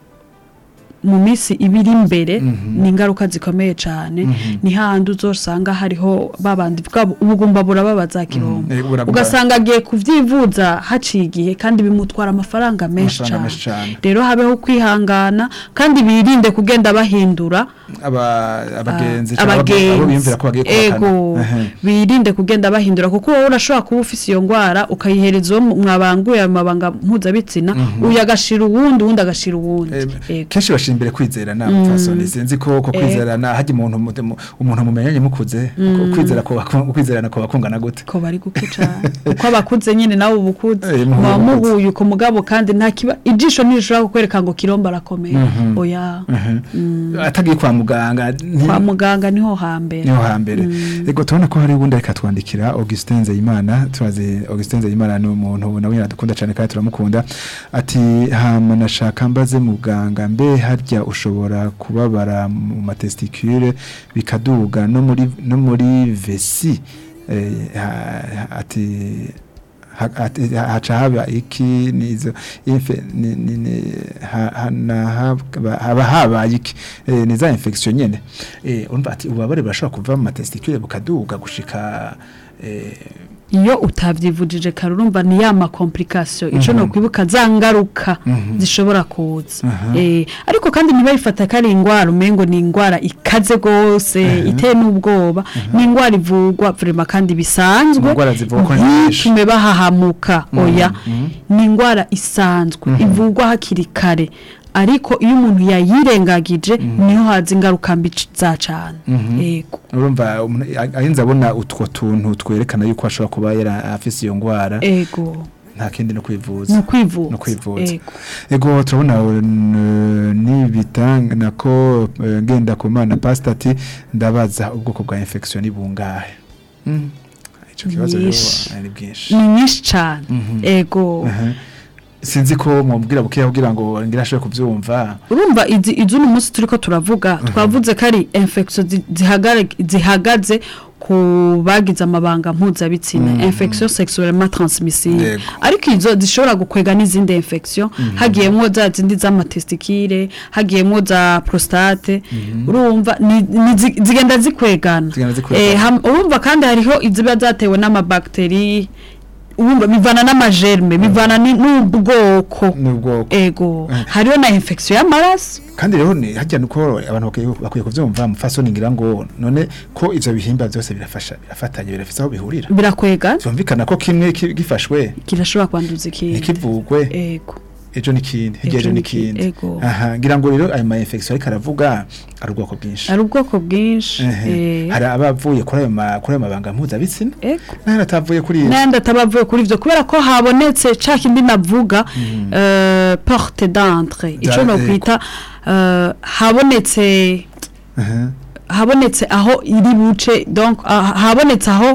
mu minsi ibiri imbere ni ingaruka zikomeye cyane ni hahandi uzosanga hariho babandi bwabo ubugumba burababaza kirombo Eh, buragumba. ugasanga agiye kuvyivuza haciye igihe kandi bimutwara amafaranga menshi Amafaranga cyane menshi cane. rero habeho kwihangana kandi birinde kugenda bahindura aba abagenzi Ah, cyangwa abo- abo abagenzi biyumvira ko bagiye ego kubakana Ehe. birinde kugenda bahindura kuko wowe urashobora kuba ufise iyo ngwara ukayihereza uwo mwabanguye ayo mabanga mpuzabitsina uyu agashira uwundi uwundi agashira uwundi Eh, Ego. kenshi bashimbire kwizerana fasoni sinzi ko ko kwizerana haje umuntu mu- umuntu mumenyanye mukuze ko kwizera ko baku- kwizerana ko bakungana gute ko bari guke cyane kuko abakuze nyine nawe uba ukuze Eh, muhuye muba mukuze. muhuye uko mugabo kandi nta kiba ijisho ntirishobora kukwereka ngo kiromba arakomeye oya atagiye kwa muganga nti- kwa muganga niho hambere niho hambere ego tubona ko hari ubundi ariko atwandikira Augustin Nzeyimana turazi Augustin Nzeyimana ni umuntu nawe nyine dukunda cyane kandi turamukunda ati hama nashaka mbaze muganga mbe harya ushobora kubabara mu matesticule bikaduga no muri no muri vesi eh, ha- ati ha- ati- haca haba iki nizo infe ni- ni- ni- ha- hana- haba haba habaye iki Eh, ni za infection nyene eh urumva ati ubabare burashobora kuva mu matesticule bukaduga gushika eh, iyo utabyivujije kare urumva ni ya makomplikasiyo icyo ni ukwibuka za ngaruka zishobora kuza Eh, ariko kandi ntibayifata ko ari indwara umengo ni indwara ikaze rwose iteye n'ubwoba ni indwara ivurwa vurema kandi bisanzwe Indwara zivurwa ko ari nyinshi. ntitume bahahamuka oya ni indwara isanzwe ivurwa hakiri kare ariko iyo umuntu yayirengagije niho haza ingaruka mbi c- za cane yego urumva umuntu a- arinze abona utwo tuntu twerekana yuko ashobora kuba yari afise iyo ngwara ego nta kindi no kwivuza ni ukwivuza no kwivuza ego ego turabona uh, nibitanga nako uh, ngenda ku mana pastor ati ndabaza ubwoko bwa infection ni bungahe mm. ico kibazo rero Nyinshi. ari bwinshi ni nyinshi cane ego Aha. sinzi ko mubwira bukeya kugira ngo ngira ashobore kuvyumva urumva izi izi uno munsi turiko turavuga twavuze ko ari infection zi- zihagare- zihagaze ku bagize amabanga mpuzabitsina infection sexuellement transmissible Yego. ariko izo zishobora gukwega n'izindi infection hagiyemwo za zindi z'amatestikire hagiyemwo za prostate urumva ni- ni zi- zigenda zikwegana Zigenda zikwegana. Eh, ham- urumva kandi hariho iziba zatewe n'amabakteri urumva bivana n'amagerme bivana ni- n'ubwoko n'ubwoko ego hariho na infection y'amaraso kandi rero ni hajya nuko abantu bakwiye- bakwiye kuvyumva mufasoni ngira ngo none ko ivyo bihimba byose birafasha birafatanye birafise aho bihurira birakwega vyumvikana ko kimwe ki- gifashwe kirashobora kwanduza ikindi ntikivugwe ego ejo n'ikindi hirya Ejo ejo n'ikindi, n'ikindi ego. aha ngira ngo rero ayo ma infection ariko aravuga ari ubwoko bwinshi ari ubwoko bwinshi Ehe. eh, hari abavuye kuri ayo ma- kuri ayo mabanga mpuzabitsina ego n'ahandi atavuye kuri iyo n'ayandi atabavuye kuri ivyo kubera ko habonetse ca kindi navuga eh, porte d'entre ico Da- no ego. kwita eh, habonetse Aha. habonetse aho iri buce donc ah, habonetse aho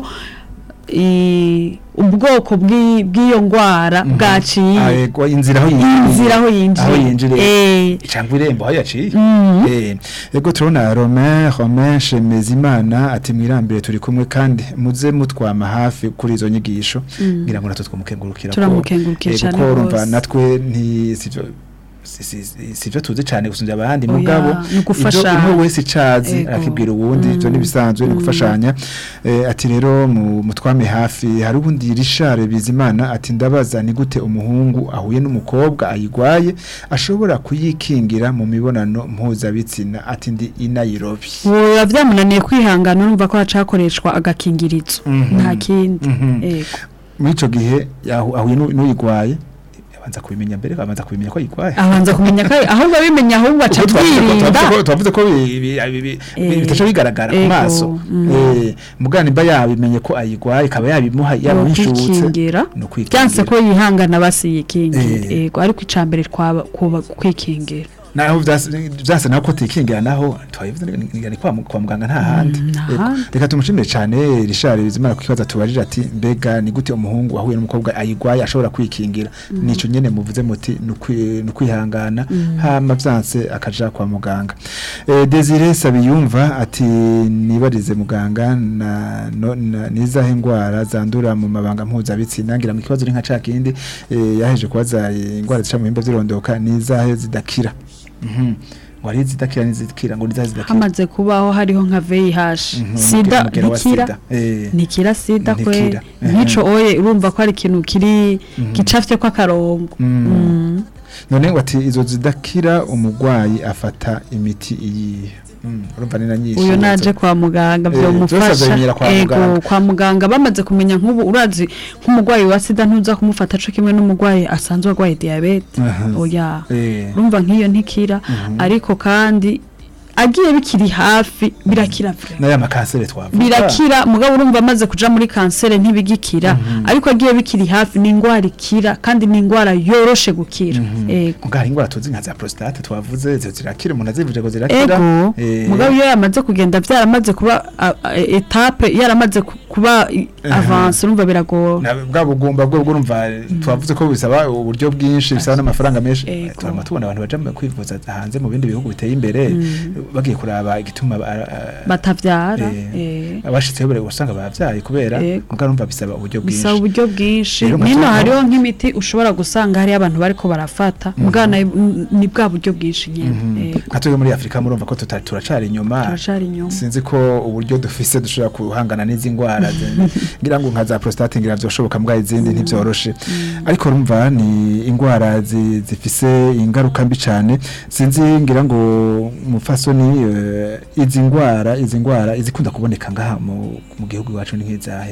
i- ubwoko bw'i- bw'iyo ngwara Ah, bwaciye ego, inzira aho yinjiriye inzira aho aho yinjiye yinjiriye Eh, cyangwa irembo aho yaciye Eh, ego turabona Romain Romain Shemezimana ati mwirambire turi kumwe kandi muze mutwama hafi kuri izo nyigisho ngira ngo natwe twamukengurukira ko- Turamukengurukira eh, cane kuko urumva gose. natwe nti sivyo si- si- si- sivyo tuzi cyane gusumvya abandi Oya, mugabo ni ugufashanya. ibyo umwe wese icazi Ego. arakibwira uwundi ivyo nibisanzwe ni gufashanya Eh, ati rero mu mutwame hafi hari ubundi Richard Bizimana ati ndabaza ni gute umuhungu ahuye n'umukobwa ayigwaye ashobora kuyikingira mu mibonano mpuzabitsina ati ndi i Nairobi biba byamunaniye kwihangana urumva ko hacakoreshwa agakingirizo nta kindi ego muri ico gihe yahu- ahuye n'u- n'uyigwaye abanza kubimenya mbere abanza kubimenya ko ayigwaye abanza kumenya ko ahubwo abimenya ahubwo aca Ubwo twavuze ko- byirinda twavuze ko- twavuze ko bi- bi- bi- bi- Eh, bitaca bigaragara ku ego, maso mm. Eh, mugana imba yabimenye ko ayigwaye ikaba yabimuha yamuhishutse kwikingira ni ukwikingira. byanse ko yihangana basiyikingira Eh. ego ariko icambere twaba kuba kwikingira naho vyase vyase naho ko tikingira naho twayivuze ni ni kwa mu- kwa muganga nta handi nta Ego. handi. reka tumushimire cyane Richard Bizimana ku kibazo tubajije ati mbega ni gute umuhungu ahuye n'umukobwa ayigwaye ashobora kwikingira nico nyene muvuze muti ni ukwi- ni ukwihangana hama vyanse akaja kwa muganga eh, Desire Sabiyumva ati nibarize muganga na, no, na nizahe ngwara zandura mu mabanga mpuzabitsina ngira ngo ikibazo ni nka ca kindi eh, yaheje kubaza eh, ingwara zica mu bihimba vy'irondoka nizahe zidakira Mhm. ngo hari izidakira n'izidakira ngo nizahe zidakira hamaze kubaho hariho nka VIH Mhm, sida umugera wa ntikira sida. Eh. ntikira sida kwe Ntikira. nkico oye urumva ko ari ikintu kiri gicafye ko akarongo Mm. Mm. none wati izo zidakira umugwayi afata imiti iyi Mm, urumva ni na nyinshi uyu naje kwa muganga Eh, byo byose mufasha azabimenyera kwa muganga. ego kwa muganga bamaze kumenya nk'ubu urazi nk'umugwayi wa sida ntuza kumufata co kimwe n'umugwayi asanzwe agwaye diabete Aha. oya Eh. urumva nk'iyo ntikira ariko kandi agiye bikiri hafi birakira vre n'aya makansere twavuga birakira mugabo urumva amaze kuja muri kansere ntibigikira ariko agiye bikiri hafi ni ingwara ikira kandi ni ingwara yoroshe gukira ego mugabo hari ingwara tuzi nka za prostate twavuze izo zirakira umuntu azivuje ngo zirakira ego Eh, mugabo iyo yamaze kugenda byaramaze kuba a- a- etape yaramaze ku- kuba i- avance urumva biragora na bwa bugumba bwo urumva twavuze ko bisaba uburyo bwinshi bisaba n'amafaranga menshi Ego. turama tubona abantu baja mu kwivuza hanze mu bindi bihugu biteye imbere bagiye kuraba igituma ba- a- batavyara Eh, eh. abashitseho bare usanga bavyaye kubera Ego. mugabo urumva bisaba uburyo bwinshi bisaba uburyo bwinshi Rero nino nkaca- hariho nk'imiti ushobora gusanga hariyo abantu bariko barafata mugabo nayo n- ni bwa buryo bwinshi nyene Ego. nka twebwe muri afurika murumva ko tuta- turacari inyuma turacari inyuma sinzi ko uburyo dufise dushobora guhangana n'izi ngwara zi- ngira ngo nka za prostate ngira vyoshoboka mbwa izindi ntivyoroshe ariko rumva ni ingwara zi- zifise ingaruka mbi cane sinzi ngira ngo mufasoni eh, izi ngwara izi ngwara izikunda kuboneka ngaha mu, mu gihugu iwacu ni nk'izahe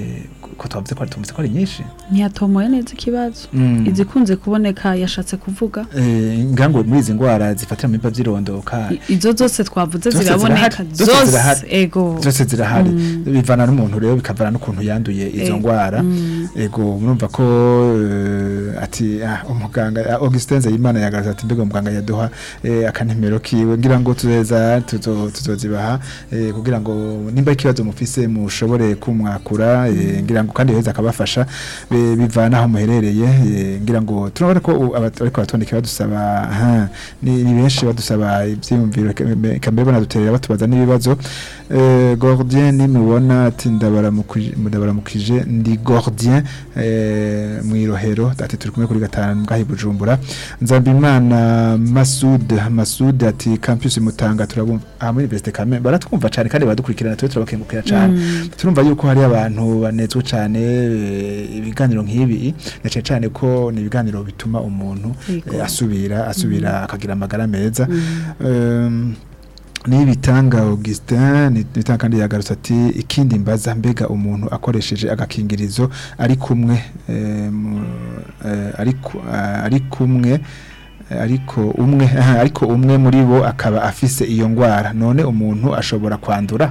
ko twavuze ko ari tumvise ko ari nyinshi ntiyatomoye neza ikibazo Mm. izikunze kuboneka yashatse kuvuga Eh, ngango muri izi ndwara zifatira mu biba vyirondoka I- izo zose twavuze Zose ziraboneka zirahari, zose zose zirahari. ego zose zirahari bivana n'umuntu rero bikavana n'ukuntu yanduye izo Eh, ndwara ego murumva ko eh, ati ah, umuganga ah, Augustin Zayimana yagaragaza ati mbega umuganga yaduha eh, akanimero kiwe ngira ngo tuzeza tuzo- tuzozibaha eh, kugira ngo nimba ikibazo mufise mushobore kumwakura eh, ngira ngo kandi heza akabafasha be- bivana aho muherereye eh, ngira ngo turabona ko u- aba- ariko batondeka badusaba aha, ni ni benshi badusaba ivyiyumviro kambe banaduterera batubaza n'ibibazo eh, Gordien nimubona ati ndabaramukije ndabaramukije ndi Gordien eh, mwirohero ati turi kumwe kuri gatanu ngahi Bujumbura Nzambimana Masud Masud ati campus mutanga turabumva ah muri Université Kamembe baratwumva cyane kandi baradukurikirana twe turabakengukira cyane turumva yuko hari abantu banezwe cyane eh, ibiganiro nk'ibi na cyane cyane ko ni ibiganiro bituma umuntu Yego. eh, asubira asubira akagira amagara meza Em, ni bitanga Augustin ni bitanga kandi yagarutse ati ikindi mbaza mbega umuntu akoresheje agakingirizo ari kumwe eh, mu- eh, ari ku- ah, ari kumwe eh, ariko umwe aha, ariko umwe muri bo akaba afise iyo ngwara none umuntu ashobora kwandura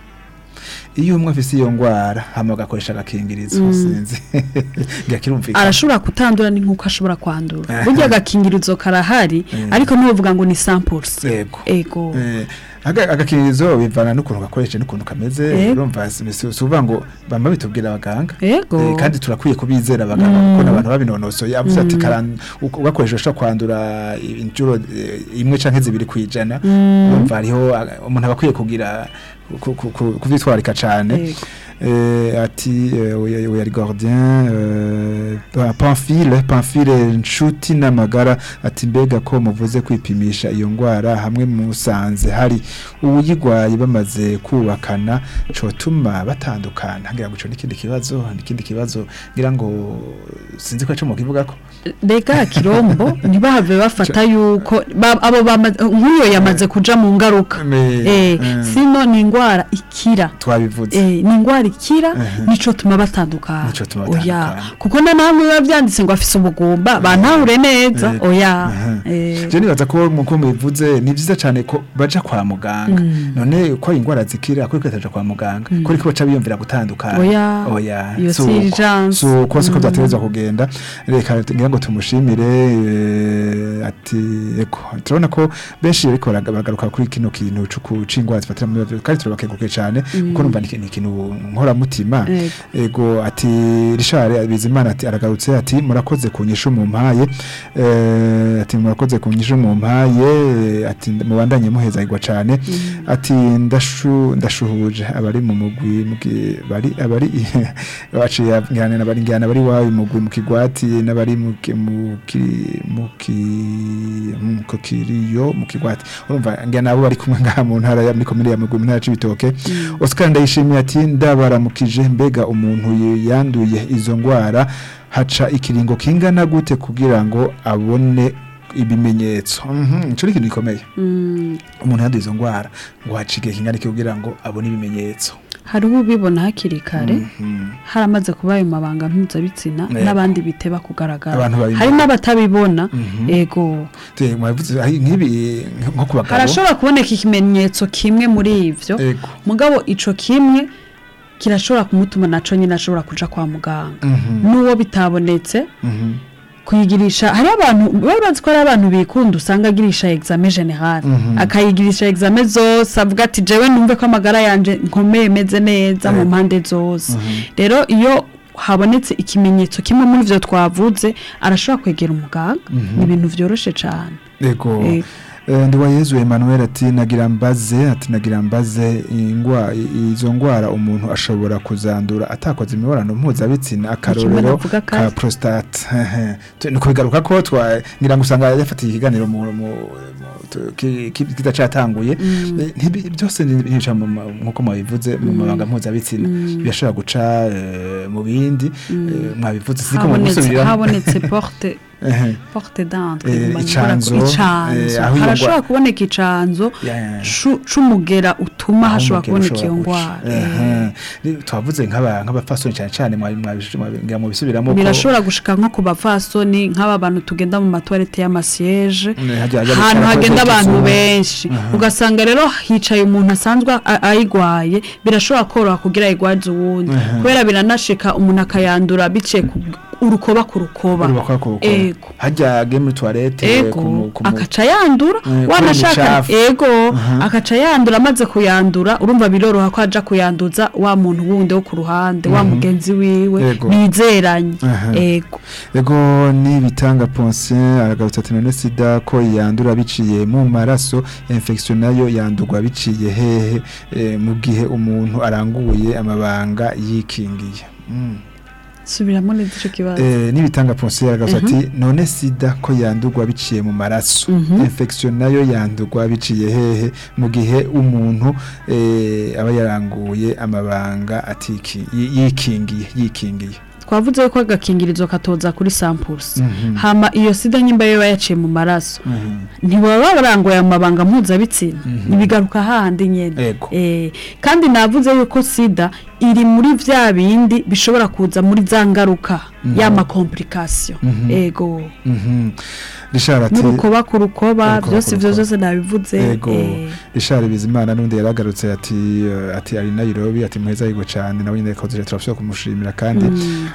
iyo umwe afise iyo ngwara hama agakoresha agakingirizo sinzi ngakirumvikana arashobora kutandura ni nk'uko ashobora kwandura Aha. burya agakingirizo karahari Mm. ariko ntuvuga ngo ni samples Yego. ego Eh, aga- agakingirizo bivana n'ukuntu gakoresha n'ukuntu kameze Yego. urumva si si- si uvuga ngo bamba bitubwira abaganga ego Eh, kandi turakwiye kubizera abaganga kuko n'abantu babinonosoye avuze ati karan- uko- ugakoresha ushobora kwandura inshuro eh, imwe canke zibiri kwijana urumva hariho ah, umuntu aba akwiye kugira ku- ku- ku- kuvyitwarika cane Yego. Eh, ati eh, oya oya ari gardien euh, pa- pamphile pamphile nshuti n'amagara ati mbega ko muvuze kwipimisha iyo ngwara hamwe musanze hari uwuyigwaye bamaze kubakana cotuma batandukana ngira ngo ico n'ikindi kibazo n'ikindi kibazo ngira ngo sinzi ko ico mu kivuga ko rega kirombo ntibahave bafata yuko ba- abo bama- nk'uyo yamaze kuja mu ngaruka Me- eh mm. sino ni ingwara ikira twabivuze Eh, ni ingwara ikira Mhm. nico tuma batandukana Nico tuma oya batandukana. kuko na namwe biba byanditse ngo afise ubugumba bantahure neza Eh, oya aha. eh, je nibaza ko muko mubivuze ni vyiza cane ko baja kwa muganga none ko ingwara zikira ko kwitaja kwa muganga ko ariko baca biyumvira gutandukana Oya, oya iyo si si uko. urgence. si uko siko byatereza kugenda reka ngira ngo tumushimire eh, ati eko turabona ko benshi ariko baraga- baragaruka kuri kino kintu cyo ingwara zifatira mu mibiri kandi turabakenguruke cyane kuko numva ni ni ikintu nkoramutima Ego. ego ati Richard Bizimana ati aragarutse ati murakoze kunyisha mu mpaye eh, ati murakoze kunyisha mu mpaye ati mubandanye muhezagirwa cyane ati ndashu ndashuhuje abari mu mugwi mugi- bari abari baciye ngana n'abari ngana bari wawe mu mugwi mu kigwati n'abari mu ki- mu ki- mu ki- mu kokiriyo mu kigwati urumva ngana abo bari kumwe ngaha mu ntara ya muri komine ya mugwi mu ntara y'Cibitoke Oscar ndayishimiye ati ndabaramukije mbega umuntu y- yanduye izo ngwara haca ikiringo kingana gute kugira ngo abone ibimenyetso mhm ico ni ikintu gikomeye mm, umuntu yanduye izo ngwara ngo haca igihe kingana iki kugira ngo abone ibimenyetso hari ubibona hakiri kare Mhm. haramaze kuba ayo mabanga mpuzabitsina Yego. n'abandi biteba kugaragara Abantu babibona. hari n'abatabibona Mhm. ego Te, mwavuze ahi, nk'ibi nko ku bagabo harashobora kuboneka ikimenyetso kimwe muri ivyo ego mugabo ico kimwe kirashobora kumutuma naco nyine ashobora kuja kwa muganga Mhm. n'uwo bitabonetse Mhm. kuyigirisha hari abantu bari bazi ko hari abantu bikunda usanga agirisha examen general Mhm. akayigirisha examen zose avuga ati jewe numve ko amagara yanje nkomeye meze neza mu Yego. mpande zose rero iyo habonetse ikimenyetso kimwe muri ivyo twavuze arashobora kwegera umuganga ni ibintu vyoroshe cane ego Ego. Eh, ndi wa Yezu Emmanuel ati nagira mbaze ati nagira mbaze ingwa i- izo ngwara umuntu ashobora kuzandura atakoze imibonano mpuzabitsina akarorero navuga ka kare. prostate Tu- ni kubigaruka ko twa ngira ngo usanga yafatiye ikiganiro mu mu- mu- tu- ki- ki- kidacatanguye Eh, ntibi- byose ni- bica mu ma- nkuko mwabivuze mu mabanga mpuzabitsina birashobora guca eh, mu bindi eh, mwabivuze siko habonetse mubisubiramo habonetse porte ehe porte d'entre Eh, nguma icanzo, nkora ku- eh, icanzo aho iyo harashobora ngwa- kuboneka icanzo Ya, ya, ya. cu- c'umugera utuma Aho hashobora umugero kuboneka iyo ushobora ngwara guca. Ehe. Ni- twavuze nk'aba nk'abapfasoni cyane cyane mwa- mwabish- mwabi- mu bisubiramo ko- birashobora gushika nko ku bapfasoni nk'aba bantu tugenda mu matoilette y'amasiyeje Ne, hajya- hajya ahantu bicara hagenda kuri abantu kizungu. benshi ugasanga rero hicaye umuntu asanzwe a- ayigwaye birashobora koroha kugira ayigwaze uwundi kubera biranashika umuntu akayandura biciye ku urukoba ku rukoba Urubakwa ku rukoba. ego hajya agiye muri toilette ego kumu- kumu- akaca yandura Eh, wanashaka kubera imicafu. ego akaca yandura amaze kuyandura urumva biroroha ko aja kuyanduza wa muntu wundi wo ku ruhande wa mugenzi wiwe Ego. bizeranye Aha. ego Ego ni bitanga Ponsien aragarutse ati none sida ko yandura biciye mu maraso infection nayo yandurwa biciye hehe eh, mu gihe umuntu aranguye amabanga yikingiye mm. subiramo neza ico kibazo Eh, nibitanga Ponsien aragarutse ati none sida ko yandurwa biciye mu maraso infection nayo yandurwa biciye hehe mu gihe umuntu eh, aba yaranguye amabanga atiki yi- yikingiye yikingiye twavuze ko agakingirizo katoza kuri samples Mhm. hama iyo sida nyimba yo yaciye mu maraso ntibaba barangoye amabanga mpuzabitsina ntibigaruka hahandi nyene Ego. eh, kandi navuze yuko sida iri muri vya bindi bishobora kuza muri za ngaruka y'ama complication ego Mhm. Richard ati n'urukoba ku rukoba Urukoba byose ku ivyo rukoba. byose nabivuze Ego eh, Richard Bizimana nundi yaragarutse ati eh, ati ari Nairobi ati muheza yigo cyane nawe nyine koze turafyo kumushimira kandi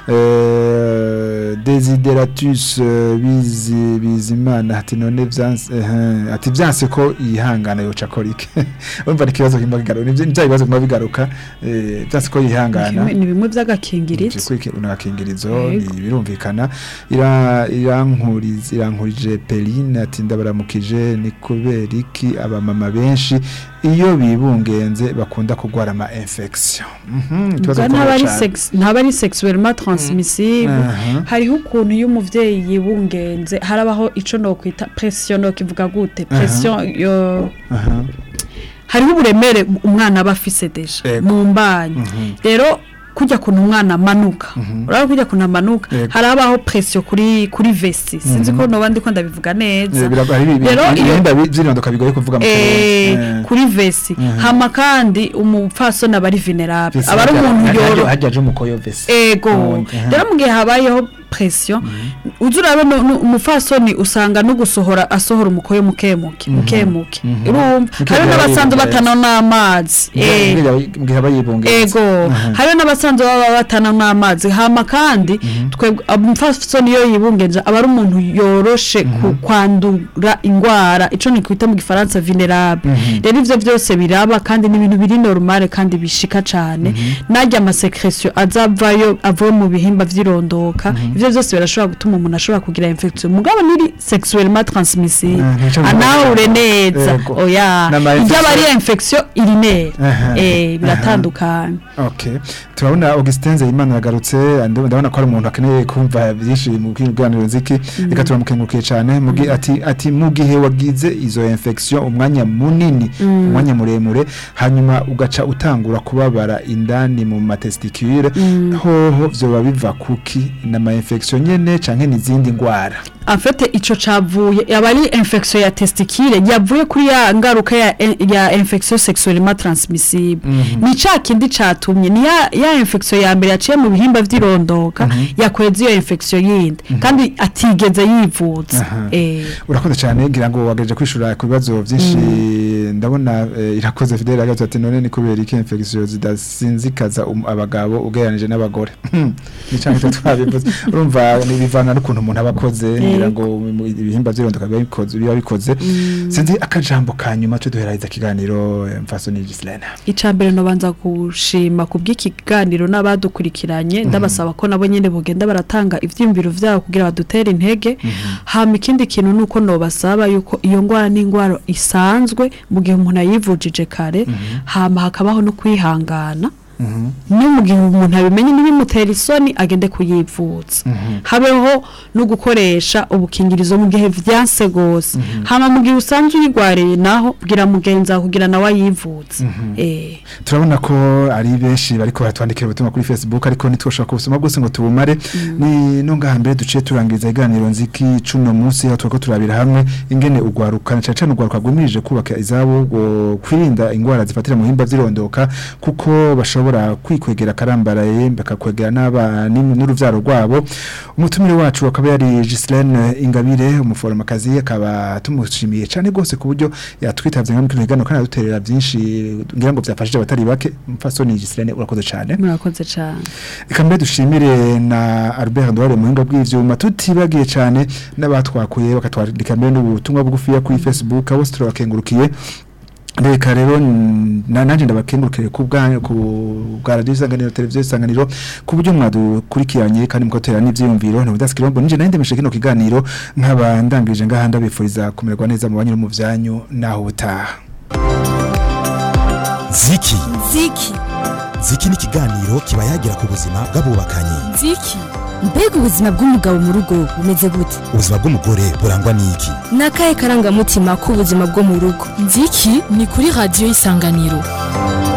eh Desideratus eh, bizi bizimana ati none vyanse eh, ati vyanse ko yihangana yoca korike umva ni kibazo kimba kigaruka ni bya bibazo kimba bigaruka eh vyanse ko yihangana ni bimwe vy'agakingirizo kwiki unakingirizo Yego. ni birumvikana ira irankuriza irankurije Peline ati ndabaramukije ni kubera iki abamama benshi iyo bibungenze bakunda kugwara ama infection mhm ikibazo Ubwo gikomeye ntaba ari cane. sex ntaba ari sexuellement transmissible Aha. hariho ukuntu iyo umuvyeyi yibungenze harabaho ico no kwita pression no kivuga gute pression yo aha hariho uburemere umwana aba afise deja Ego. mu mbanyi rero kujya kuntu umwana amanuka urabona kujya kuntu amanuka Ego. harabaho pression kuri kuri vesi sinzi ko noba ndiko ndabivuga neza Eh, birago- hari ibi- Rero iyo- ibihimba bi- vy'irondoka bigoye kuvuga mu Eh, kirundi. kuri vesi hama kandi umupfasoni aba ari venerable Vesi aba ari harya- umuntu harya- yoro harya aje umukoyo vesi ego Ubundi, aha. rero mu gihe habayeho pression uzi urabe no- no- umufasoni usanga no gusohora asohora umukoyo mukemuke mukemuke urumva Mukemuke hariho n'abasanzwe yibungenze. batana n'amazi eh, mu gihe aba yibungenze ego hariho n'abasanzwe baba batana n'amazi hama kandi twebwe umufasoni iyo yibungenje aba ari umuntu yoroshe ku kwandura ingwara ico ni kwita mu gifaransa vulnerable rero ivyo byose biraba kandi ni ibintu biri normale kandi bishika cane narya amasekresio azavayo avuye mu bihimba vy'irondoka ivyo byose birashobora gutuma umuntu ashobora kugira infection mugabo niri sexuellement transmissible Mhm, nico bivuga. anahure neza Ego. oya N'ama ibyo aba ari infection- infection urinere Aha. eh biratandukanye Okay. Turabona Augustin Zeyimana yagarutse andi- ndabona ko ari umuntu akeneye kumva byinshi mu kiganiro nziki reka turamukengurukiye cyane mu gihe ati ati mu gihe wagize izo infection umwanya munini umwanya muremure hanyuma ugaca utangura kubabara indani mu matesticule hoho vyoba biva kuki na ma infection nyene canke n'izindi ngwara afite ico cavuye yaba ari infection ya testicule yavuye kuri ya ngaruka ya, ya infection sexuellement transmissible ni ca kindi catumye ni ya, ya infection ya mbere yaciye mu bihimba vy'irondoka yakweza iyo infection yindi kandi atigeze yivuza Aha. eh urakoze cyane ngira ngo wagaje kwishura ku bibazo byinshi ndabona eh, irakoze Fidel agatatu ati none ni kubera iki infection zidasinzikaza um, abagabo ugereranije n'abagore ni cyane cyo twabivuze urumva ni bivana n'ukuntu umuntu abakoze ngira ngo mu- ibihimba by'irondoka biba bikoze biba bikoze sinzi akajambo ka nyuma cyo duheraheza kiganiro eh, mfaso ni Gislena icambere no banza gushima kubw'iki kiganiro n'abadukurikiranye ndabasaba ko nabo nyene bogenda baratanga ivyiyumviro vyabo kugira badutere intege hama ikindi kintu nuko no basaba yuko iyo ngwara ni ingwara isanzwe mu gihe umuntu ayivujije kare hama hakabaho no kwihangana no mu gihe umuntu abimenye ntibimutera isoni agende kuyivuza habeho no gukoresha ubukingirizo mu gihe vyanse gose hama mu gihe usanzwe uyigwariye naho bwira mugenzi wawe kugira nawe ayivuze eh turabona ko ari benshi bariko baratwandikira ubutumwa kuri Facebook ariko ntitwoshobora kubusoma bwose ngo tubumare ni no ngaha mbere duciye turangiza iganiro nziki cuno munsi aho turiko turabira hamwe ingene ugwarukana cyane cyane ugwaruka rwimirije kubaka izabo ngo kwirinda ingwara zifatira mu himba zirondoka kuko bashobora kwikwegera karambaraye bakakwegera n'aba n'im- n'uruvyaro rwabo umutumire wacu akaba yari Gislaine Ingabire umuforomakazi akaba tumushimiye cyane gose ku buryo yatwitavye nka mukino higano kandi aduterera byinshi ngira ngo byafashije abatari bake mfasoni Gislaine urakoze cyane murakoze cyane Eka mbere dushimire na Albert Ndware muhinga bw'ivyuma tutibagiye cyane n'abatwakuye bakatwandika mbere n'ubutumwa bugufiya kuri Facebook abo turabakengurukiye Reka rero n- na nanje ndabakengurukire ku bwa ku bwa radio isanganiro televiziyo isanganiro ku buryo mwadukurikiranye kandi mukotera n'ivyiyumviro no bidaskirombo nije nande meshe kino kiganiro nkaba ndangije ngaha ndabifuriza kumererwa neza mu banyu no mu vyanyu naho butaha ziki Ziki. ziki ni ikiganiro kiba yagira ku buzima bw'abubakanye Ziki. Mbega ubuzima bw'umugabo mu rugo bumeze gute? ubuzima bw'umugore burangwa n'iki Ni akahe karangamutima k'ubuzima bwo mu rugo? Ziki ni kuri radiyo y'isanganiro.